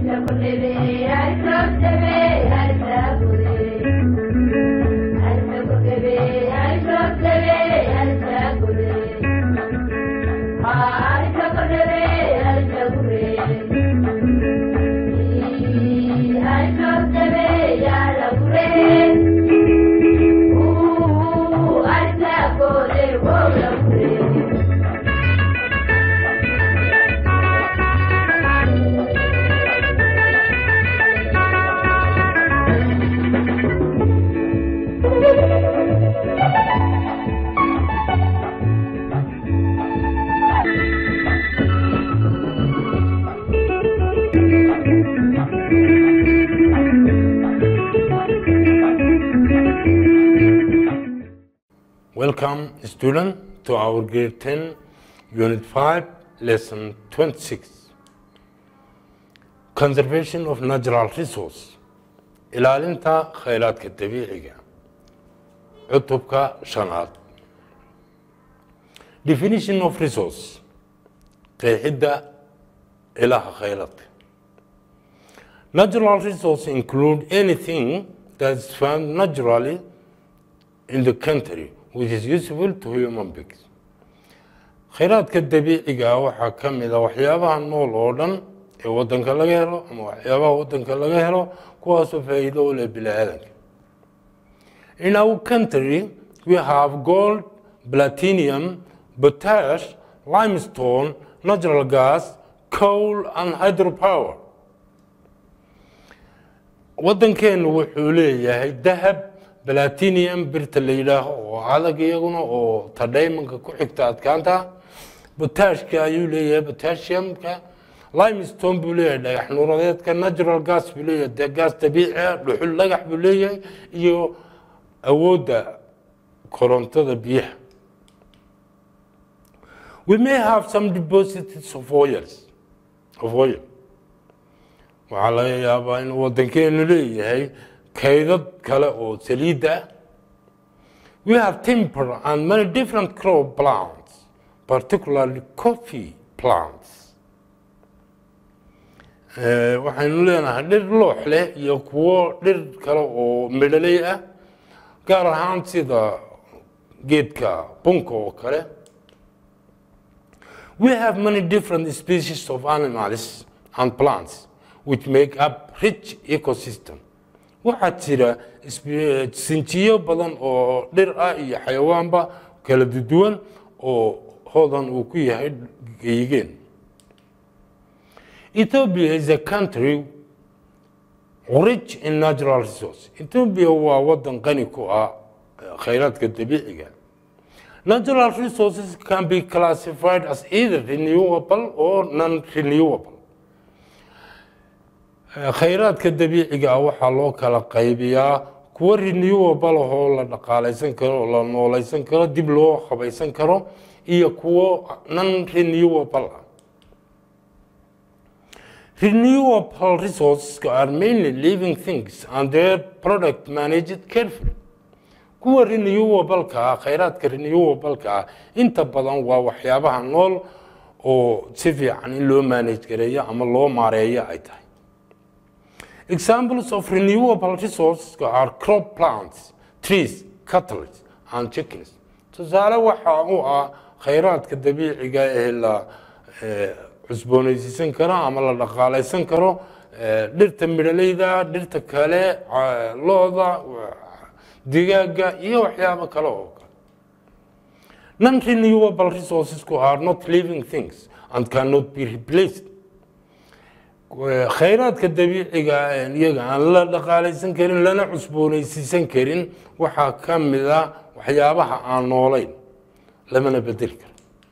Welcome, student, to our grade 10, unit 5, lesson 26. Conservation of natural resource. ilaalinta khayraadka dabiiciga cutubka shanaad definition of resource qeexidda ilaha khayraadka natural resource include anything that is found naturally in the country which is useful to human beings khayraadka dabiiciga ah waxaa ka mid a waxyaabaha nool oo dhan ee wadanka laga helo ama waxyaabaha wadanka laga helo kuwaasoo faa'iido u leh bini-aadanka in our country we have gold platinum potash limestone natural gas coal and hydropower waddankeenu wuxuu leeyahay dahab platinum birta la yidhaaho oo adag iyaguna oo tadhaymanka ku xigta adkaanta botashka ayuu leeyahay potassiumka limestone buu leeyahay dhagax nuuradeedka natural gas buu leeyahay de gas dabiici ah dhuxul dhagax buu leeyahay iyo awoodda korontada biyaha we may have some deposits of oils of oil waxaa laga yaabaa in waddankeenu leeyahay kaydad kale oo saliidda ah we have timber and many different crop plants particularly coffee plants waxaynu leenahay dhir loox leh iyo kuwo dhir kale oo midhaley ah gaar ahaan sida geedka bunka oo kale we have many different species of animals and plants which make up rich ecosystem waxaa jira sinjiyo badan oo dhir ah iyo xayawaanba kala duwan oo hodan uu ku yahay geygeen Ethiopia is a country rich in natural resources. Ethiopia waa wadan qani ku ah khayraadka dabiiciga. Natural resources can be classified as either renewable or non-renewable. khayraadka dabiiciga ah waxaa loo kala qaybiyaa kuwo renewable oo la dhaqaalaysan karo oo la noolaysan karo dib loo habaysan karo iyo kuwo non-renewable ah Renewable resources are mainly living things and their product managed carefully. kuwa renewable-ka ah khayraadka renewable-ka ah inta badan waa waxyaabaha nool oo si fiican in loo manage gareeyo ama loo maareeyo ay tahay examples of renewable resources are crop plants trees cattle and chickens tusaale waxa uu ah khayraadka dabiiciga ee la cusboonaysiisan karo ama la dhaqaalaysan karo dhirta midhaleyda dhirta kale looda digaaga iyo waxyaabo kale oo kale non-renewable resourcesku are not living things and cannot be replaced khayraadka dabiiciga iyaga aan la dhaqaalaysan karin lana cusboonaysiisan karin waxaa ka mid a waxyaabaha aan noolayn lamana bedeli karo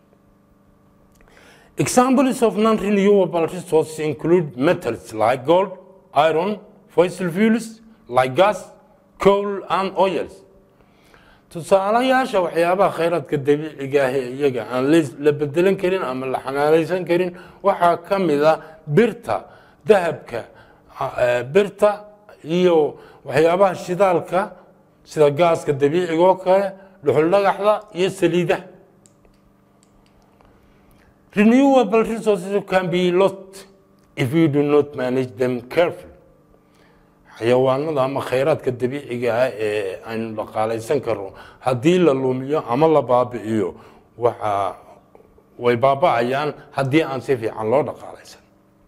Examples of non-renewable resources include metals like gold, iron, fossil fuels like gas, coal and oils. tusaalayaasha waxyaabaha khayraadka dabiiciga ah ee iyaga aan la bedelan karin ama la xanaalaysan karin waxaa ka mid a birta dahabka birta iyo waxyaabaha shidaalka sida gaaska dabiiciga oo kale dhuxul dhagaxda iyo saliidaha renewable resources can be lost if you do not manage them carefully xayawaanada ama khayraadka dabiiciga ah ee aynu dhaqaalaysan karno haddii la lumiyo ama la baabi'iyo waxa way baaba'ayaan haddii aan si fiican loo dhaqaalaysan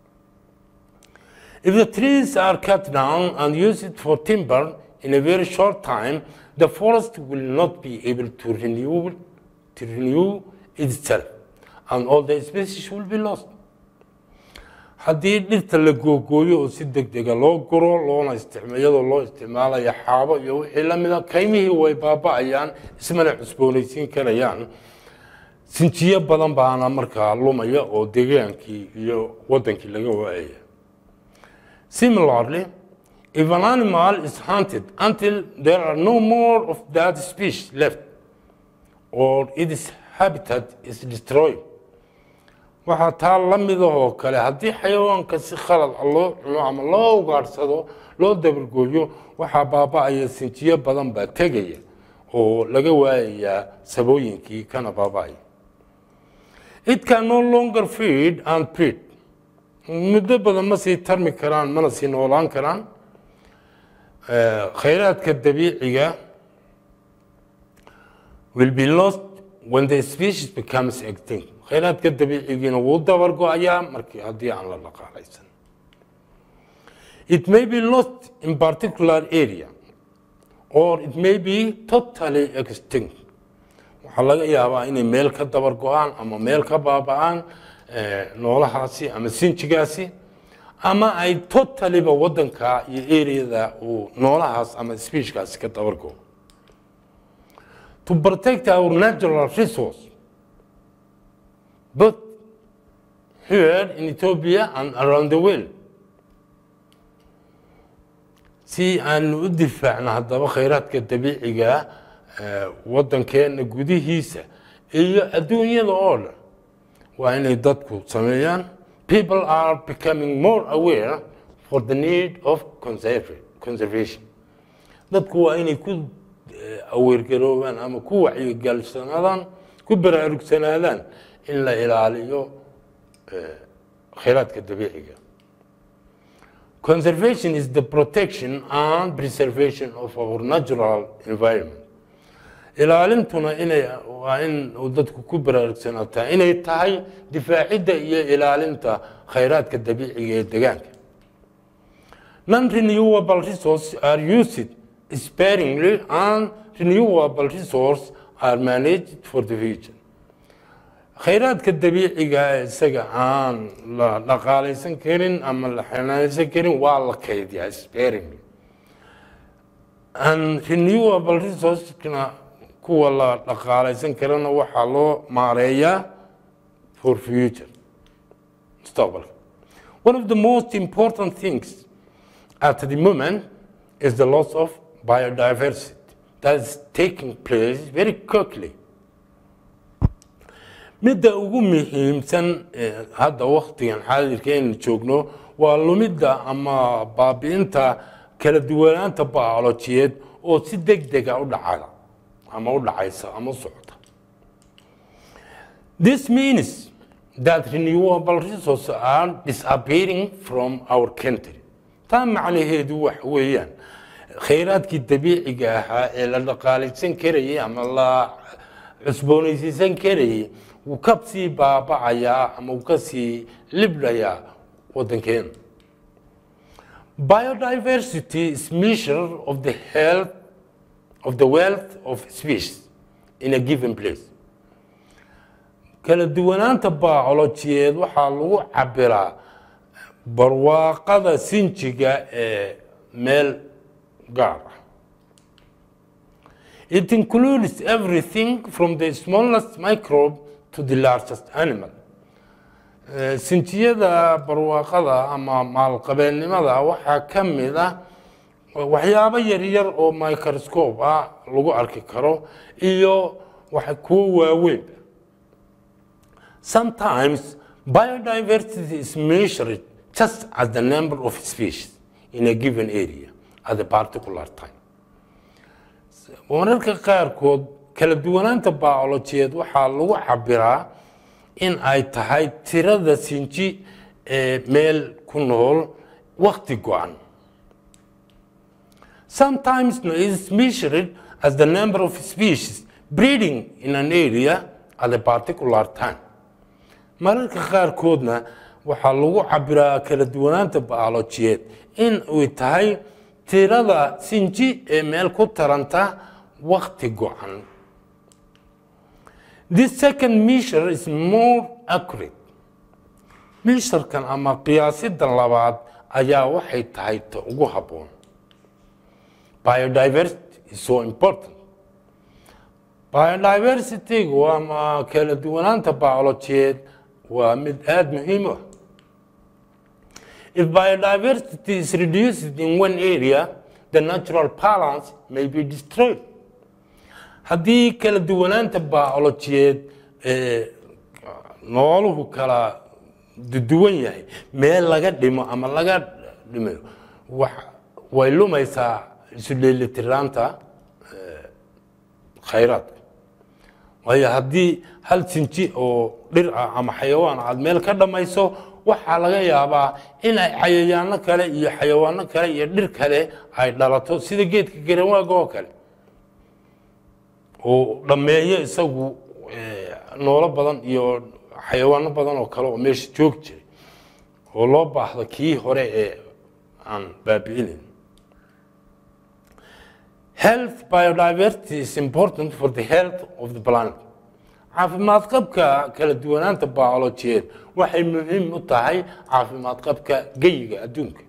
If the trees are cut down and used for timber in a very short time, the forest will not be able to renew, to renew itself, and all the species will be lost. haddii dhirta la googooyo oo si degdega loo guro loona isticma iyadoo loo isticmaalayo xaabo iyo wixii la mida kaymihii way baaba'ayaan ismana cusboonaysiin karayaan sinjiyo badan baana markaa lumaya oo degaankii iyo wadankii laga waayaya Similarly, if an animal is hunted until there are no more of that species left, or its habitat is destroyed, waxaa taa la midahoo kale haddii xayawaanka si khalad ah loo cuno ama loo ugaadhsado loo dabargooyo waxaa baaba'aya sinjiyo badan baa tegaya oo laga waayayaa sabooyinkii kana baaba'aya it can no longer feed and breed muddo badan ma sii tarmi karaan mana sii noolaan karaan khayraadka dabiiciga will be lost when the species becomes extinct khayraadka dabiicigiina wuu dabar go-ayaa markii haddii aan la dhaqaalaysan it may be lost in particular area or it may be totally extinct waxaa laga yaabaa inay meel ka dabar go-aan ama meel ka baaba'aan noolahaasi ama sinjigaasi ama ay totaliba wadanka iyo areada uu noolahaas ama speechkaasi ka dabargo to protect our natural resource both here in Ethiopia and around the world si aanu u difaacno haddaba khayraadka dabiiciga wadankeena gudihiisa iyo adduunyada oo dhan waa inay dadku sameeyaan people are becoming more aware for the need of conservation dadku waa inay ku aweergaroobaan ama ku wacyigalsanaadaan ku baraarugsanaadaan in la ilaaliyo khayraadka dabiiciga conservation is the protection and preservation of our natural environment ilaalintuna inay waa in uu dadku ku baraarugsanataa inay tahay difaacidda iyo ilaalinta khayraadka dabiiciga ee degaanka non renewable resources are used sparingly and renewable resources are managed for the future khayraadka dabiiciga isaga aan la dhaqaalaysan karin ama la xanaanaysan karin waa la kaydiyaa sparingly and renewable resourceskana kuwa la dhaqaalaysan karana waxaa loo maareeyaa for future mustaqbalka one of the most important things at the moment is the loss of biodiversity that is taking place very quickly midda ugu muhiimsan hadda waktigan xaadirka aynu joogno waa lumidda ama baabi'inta kala duwanaanta biolojiyeed oo si deg dega u dhacada ama u dhacaysa ama u socota this means that renewable resources are disappearing from our country taa macnaheedu wax weeyaan khayraadkii dabiiciga ahaa ee la dhaqaalaysan karayay ama la cusboonaysiisan karayay wuu ka sii baabacayaa ama wuu ka sii libdhayaa waddankeena biodiversity is measure of the health of the wealth of species in a given place kala duwanaanta biolojiyeed waxaa lagu cabiraa barwaaqada sinjiga ee meel gaar ah it includes everything from the smallest microbe to the largest animal sinjiyada barwaaqada ama maalqabeennimada waxaa ka mid ah waxyaabo yaryar oo microscope ah lagu arki karo iyo kuwo waaweyn sometimes biodiversity is measured just as the number of species in a given area at a particular time mararka qaarkood kala duwanaanta biolojiyeed waxaa lagu cabiraa in ay tahay tirada sinji ee meel ku nool wakti go-an sometimes is measured as the number of species breeding in an area at a particular time mararka qaarkoodna waxaa lagu cabiraa kala duwanaanta biolojiyeed in ay tahay tirada sinji ee meel ku taranta wakti go-an this second measure is more accurate measurekan ama qiyaasida labaad ayaa waxay tahay ta ugu habboon biodiversity is so important biodiversity-gu ama kala duwanaanta biolojiyeed waa mid aada muhiim u ah if biodiversity is reduced in one area the natural balance may be destroyed haddii kala duwanaanta biolojiyeed ee nooluhu kala duwan yahay meel laga dhimo ama laga dhimayo way lumaysaa isu dheelitiraanta khayraadka waayo haddii hal sinji oo dhir ah ama xayawaan aad meel ka dhammayso waxaa laga yaabaa in ay cayayaano kale iyo xayawaano kale iyo dhir kale ay dhalato sida geedka garanwaaga oo kale oo dhammeeyo isagu noolo badan iyo xayawaano badan oo kale oo meesha joog jiray oo loo baahdo kii hore ee aan baabi'inayn health biodiversity is important for the health of the planet caafimaad qabka kala duwanaanta biolojiyeed waxay muhiim u tahay caafimaad qabka geyiga adduunka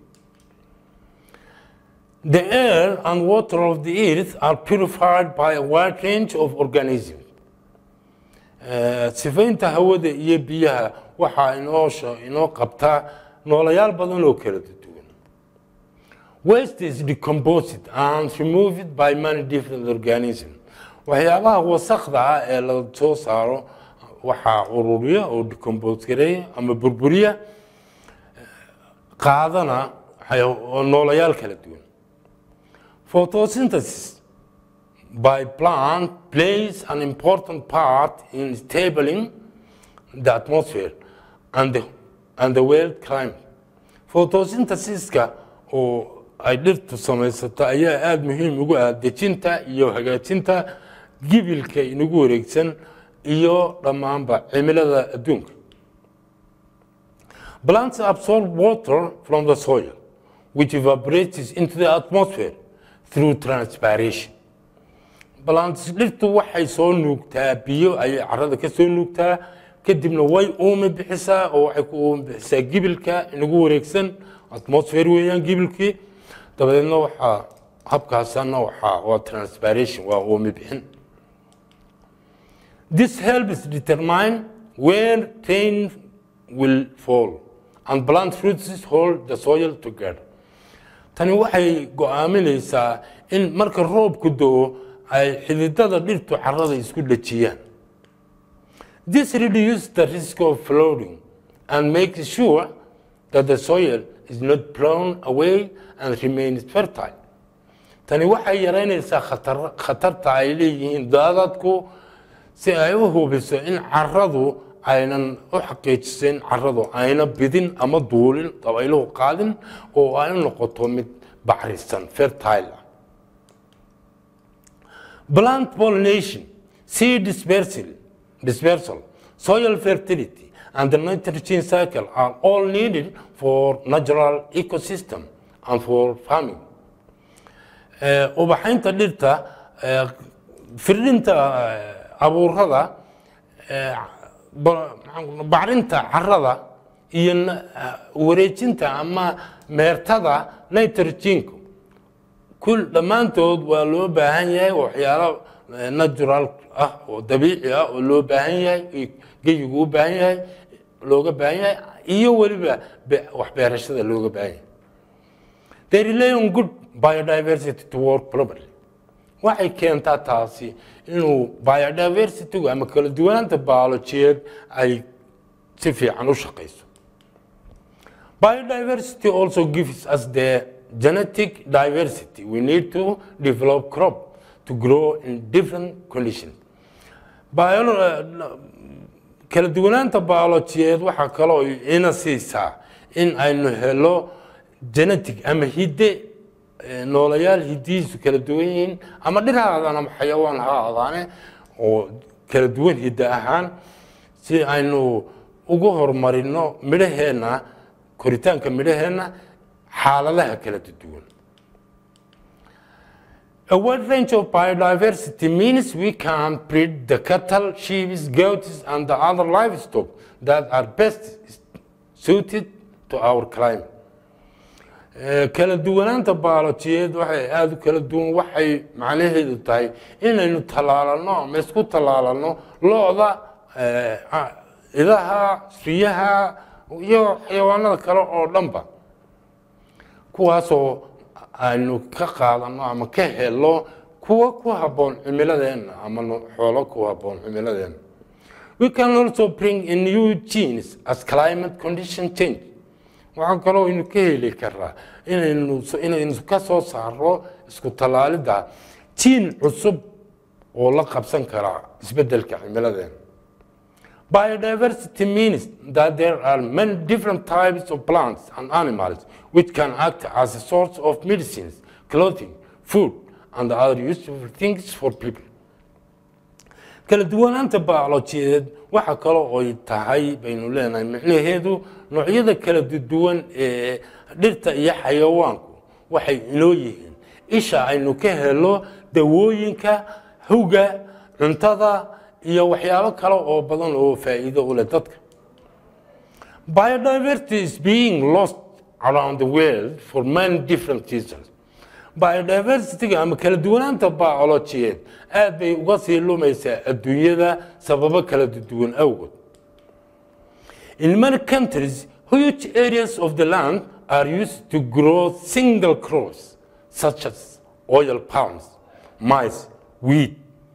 the air and water of the earth are purified by a wide range of organisms sifaynta hawada iyo biyaha waxaa inoosha inoo qabtaa noolayaal badan oo kala duwan waste is decomposed and removed by many different organisms waxyaabaha wasakda ah ee la soo saaro waxaa ururiya oo decompose gareeya ama burburiya qaadana noolayaal kala duwan photosynthesis by plant plays an important part in stabling the atmosphere and the, and the world climate photosynthesiska oo ay dhirtu samaysato ayaa aada muhiim ugu ah dejinta iyo hagaajinta gibilka inagu wareegsan iyo dhammaanba cimilada adduunka plants absorb water from the soil which evaporates into the atmosphere through transpiration plants dhirtu waxay soo nuugtaa biyo ayay carada ka soo nuugtaa kadibna way uumi bixisaa oo waxay ku uumi bixisaa gibilka inagu wareegsan atmosphere weeyaan gibilkii dabadeedna waxaa habkaasana waxaa waa transpiration waa uumi bixin this helps determine where rain will fall and plant roots hold the soil together tani waxay go-aaminaysaa in marka roobku do-o ay xididada dhirtu carada isku dhejiyaan this reduces the risk of flooding and makes sure that the soil is not blown away and remains fertile tani waxay yaraynaysaa khatarta ay leeyihiin daadadku si ay u hubiso in caradu aynan u xaqiijiso in caradu ayna bidin ama duulin dabayluhu qaadin oo ay u noqoto mid bacrisan fertile ah plant pollination seed dispersal, dispersal soil fertility and the nitrogen cycle are all needed for natural ecosystem and for farming ubaxaynta dhirta firdhinta abuurada bacrinta carada iyo wareejinta ama meertada nitrogenku kul dhammaantood waa loo baahan yahay waxyaalo natural ah oo dabiici ah oo loo baahan yahay geyigu u baahan yahay looga baahan yahay iyo weliba waxbeerashada looga baahan yahay they rely on good biodiversity to work properly waxay keentaa taasi inuu biodiversitygu ama kala duwanaanta biolojiyeed ay si fiican u shaqayso biodiversity also gives us the genetic diversity we need to develop crop to grow in different conditions kala duwanaanta biolojiyeed waxaa kaloo ina siisaa in aynu helo genetic ama hidde eh, noolayaal hiddihiisu kala duwan yihiin ama dhir ha aadaan ama xayawaan ha aadaane oo kala duwan hidde ahaan si aynu ugu horumarino midhaheenna koritaanka midhaheenna xaaladaha kala duwan A wide range of biodiversity means we can breed the cattle, sheep, goats, and the other livestock that are best suited to our climate. Eh, kala duwanaanta baalojiyeed waxay aada u kala duwan waxay macnaheedu tahay inaynu tallaalanno ama isku tallaalanno lo-da eh, ah, idaha riyaha iyo xayawaanada kale oo dhanba kuwaasoo aynu ka qaadano ama ka helo kuwa ku habboon cimiladeenna ama no- xoolo ku habboon cimiladeenna we can also bring in new genes as climate condition change waxaa kaloo aynu ka heli karaa inaynu inaynu ka soo saaro isku tallaalidda jiin cusub oo la qabsan karaa isbeddelka cimiladeena Biodiversity means that there are many different types of plants and animals which can act as a source of medicines, clothing, food, and other useful things for people. kala duwanaanta baalojiyeed waxa kaloo ay tahay baynu leenahay micnaheedu noocyada kala duwan ee dhirta iyo xayawaanku waxay inoo yihiin isha aynu ka helo dawooyinka huga cuntada iyo waxyaabo kale oo badan oo faa'iido u leh dadka biodiversity is being lost around the world for many different reasons biodiversityga ama kala duwanaanta biolojiyeed aad bay uga sii lumaysaa adduunyada sababo kala duwan awgood in many countries huge areas of the land are used to grow single crops such as oil palms maize wheat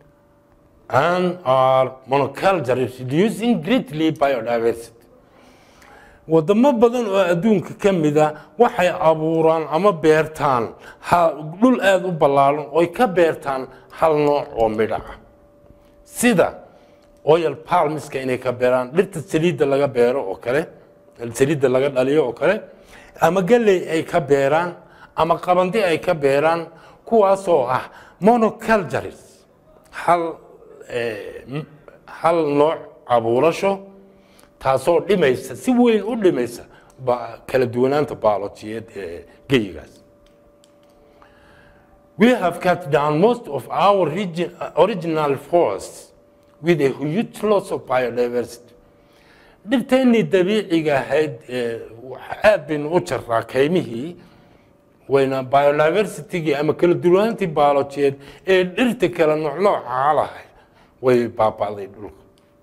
and are monocultures reducing greatly biodiversity wadamo badan oo adduunka ka mida waxay abuuraan ama beertaan ha- dhul aada u ballaaran oy ka beertaan hal nooc oo midho ah sida oil palmiska inay ka beeraan dhirta saliidda laga beero oo kale saliidda laga dhaliyo oo kale ama galley ay ka beeraan ama qabandi ay ka beeraan kuwaasoo ah monocultures hal eh, m- hal nooc abuurasho taasoo dhimaysa si weyn u dhimaysa ba- kala duwanaanta baalojiyeed ee geyigaas we have cut down most of our regi- original forests with a huge loss of biodiversity dhirteennii dabiiciga ahayd ee wax- aad baynu u jaraa kaymihii wayna biodiversitygii ama kala duwanaantii baalojiyeed ee dhirta kala noocnooca lahayd way baaba'day dhulka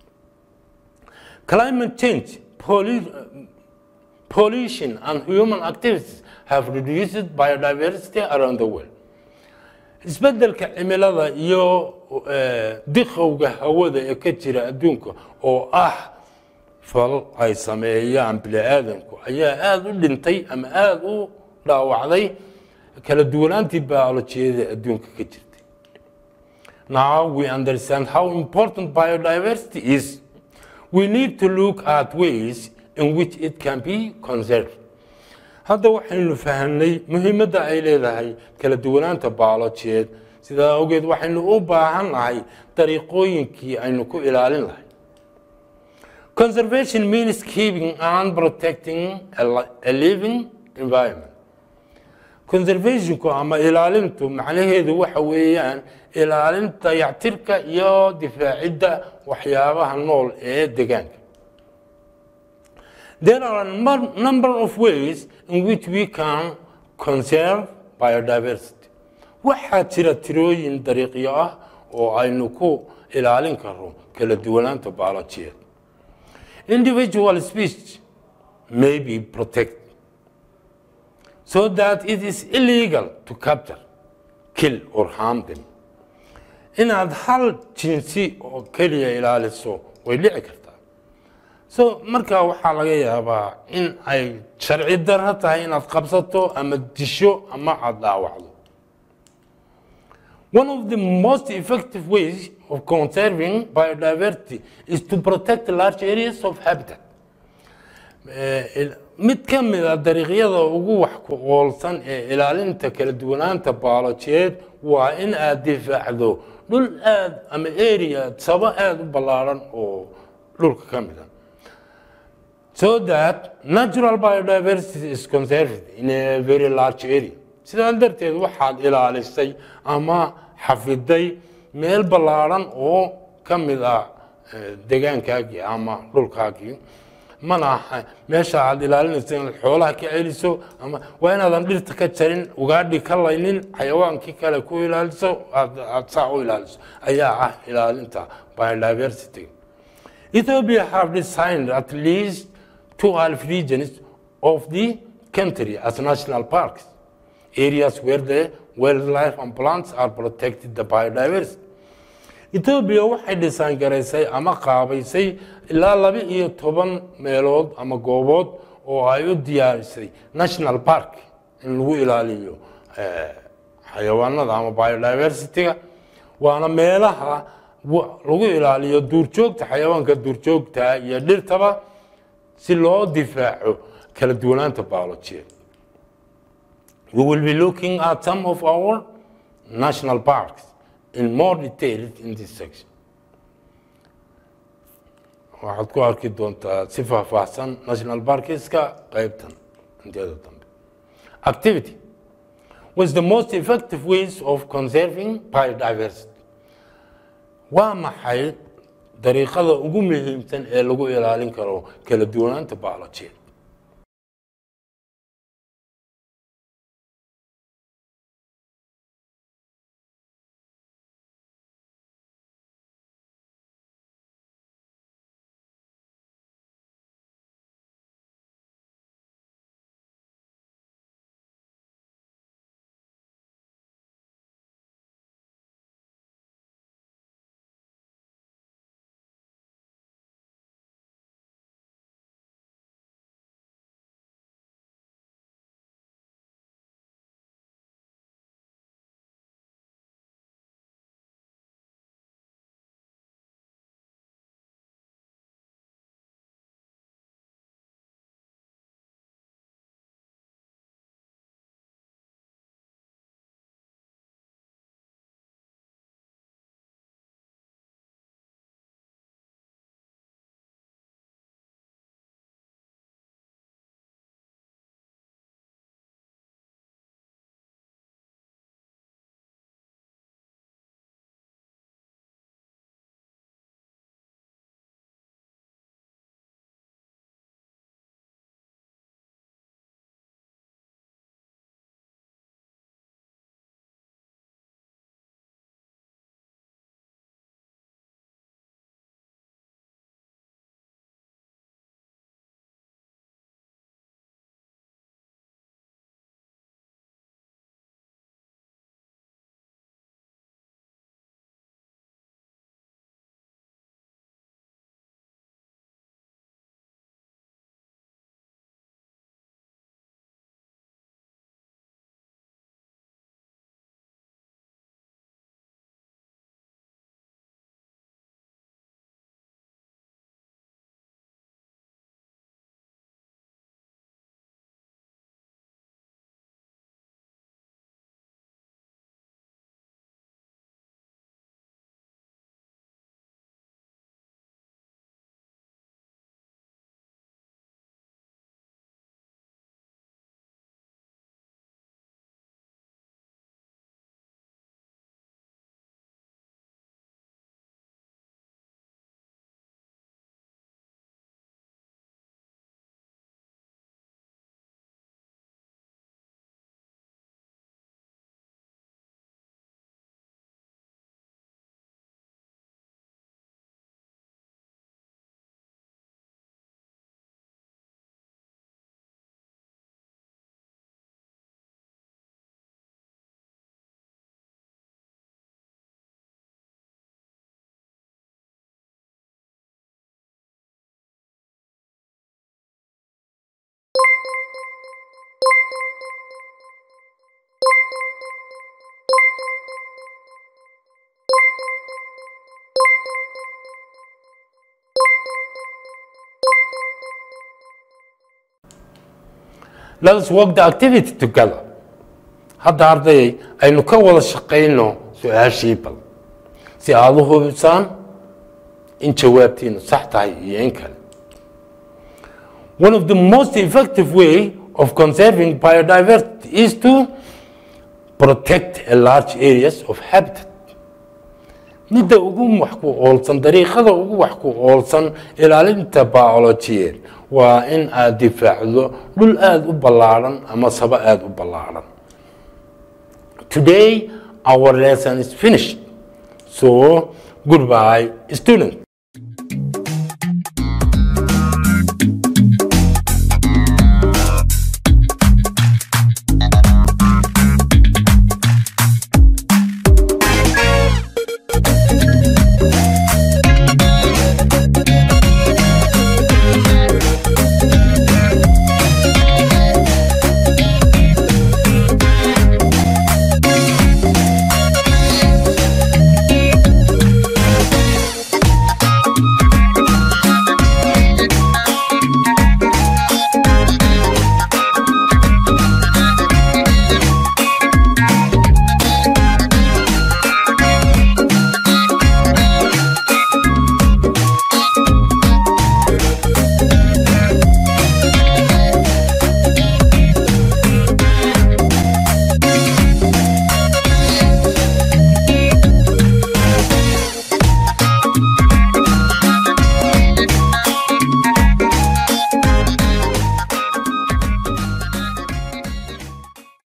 Climate change, pollu- pollution, and human activities have reduced biodiversity around the world. isbeddelka cimilada iyo eh, diqowga hawada ee ka jira adduunka oo ah fal ay sameeyaan bini'aadanku ayaa aada u dhintay ama aada u dhaawacday kala duwanaantii biolojiyada adduunka ka jirtay now we understand how important biodiversity is we need to look at ways in which it can be conserved hadda waxaynu fahamnay muhiimadda ay leedahay kala duwanaanta baalojiyeed sidaa awgeed waxaynu u baahan nahay dariiqooyinkii aynu ku ilaalin lahay conservation means keeping and protecting a, li- a living environment conservationku ama ilaalintu macnaheedu waxa weeyaan ilaalinta dayactirka iyo difaacidda waxyaabaha nool ee deegaanka There are a num- number of ways in which we can conserve biodiversity. Waxaa jira tirooyin dariiqyo ah oo aynu ku ilaalin karno kala duwanaanta baalojiyeed. Individual speech may be protected so that it is illegal to capture, kill or harm them. Inaad hal jinsi oo keliya ilaaliso way dhici kartaa. so markaa waxaa laga yaabaa in ay sharci darro tahay inaad qabsato ama disho ama aad dhaawacdo one of the most effective ways of conserving biodiversity is to protect large areas of habitat mid ka mid a dariiqyada ugu wax ku qoolsan ee ilaalinta kala duwanaanta baalojiyeed waa in aad difaacdo dhul aad ama area sabo aada u ballaaran oo dhulka ka mid a so that natural biodiversity is conserved in a very large area sidaa darteed waxaad ilaalisay ama xafiday meel ballaaran oo ka mid ah degaankaagii ama dhulkaagii mana aha meesha aad ilaalinayso inaad xoolaha ka celiso ama waa inaadan dhirta ka jarin ugaadhi ka laynin xayawaankii kale ku ilaaliso aad saa u ilaaliso ayaa ah ilaalinta biodiversity Ethiopia have designed at least 12 regions of the country as national parks, areas where the wildlife and plants are protected the biodiversity. Ethiopia waxay dhisaan garaysay ama qaabaysay ilaa laba iyo toban meelood ama goobood oo ay u diyaarisay national park in lagu ilaaliyo xayawaanada ama biodiversity-ga waana meelaha lagu ilaaliyo duurjoogta xayawaanka duurjoogta iyo dhirtaba si loo difaaco kala duwanaanta biolojiya we will be looking at some of our national parks in more detail in this section waxaad ku arki doontaa si faahfaahsan national parkska qaybtan inteeda dambe activity was the most effective ways of conserving biodiversity waa maxay dariiqada ugu muhiimsan ee lagu ilaalin karo kala duwanaanta biolojiya let us work the activity together hadda ardayay aynu ka wada shaqayno su-aashii bal si aada u hubisaan in jawaabtiinu sax tahay iyo in kale one of the most effective way of conserving biodiversity is to protect a large areas of habitat midda ugu wax ku oolsan dariiqada ugu wax ku oolsan ilaalinta biolojiyeed waa in aad difaacdo dhul aada u ballaadhan ama saba aada u ballaadhan today our lesson is finished so goodbye student